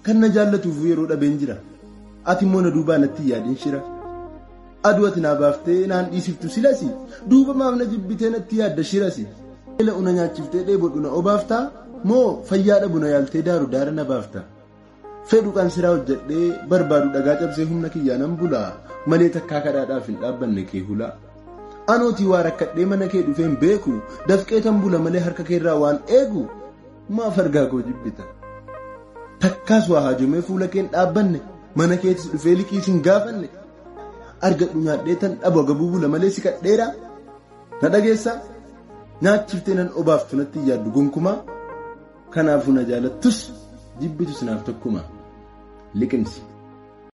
kan na jaallatuuf yeroo dhabeen jira ati immoo na duubaa natti yaadin shira aduu ati naa baaftee naan dhiisiftu silasi duuba maaf na jibbitee natti yaadda shirasi eela una nyaachiftee dheebodhu na obaaftaa moo fayyaa dhabu na yaaltee daaru daara na baafta fedhu qansiraa hojjedhee barbaadu dhagaa cabsee humna kiyyaa nan bulaa malee takkaa kadhaadhaaf hin dhaabbanne kee hulaa anootii waa rakkadhee mana kee dhufeen beeku dafqee tan bula malee harka keerraa waan eegu maaf argaa koo jibbita takkaas waa haajomee fuula keen dhaabbanne mana keetis dhufee liqiis hin gaafanne argadhu nyaadhee tan dhabu agabuu bula malee si kadheera na dhageessaa nyaachiftee nan obaaftu natti yaaddu gonkumaa kanaafuu na jaalattus jibbitus naaf tokkuma liqimsi.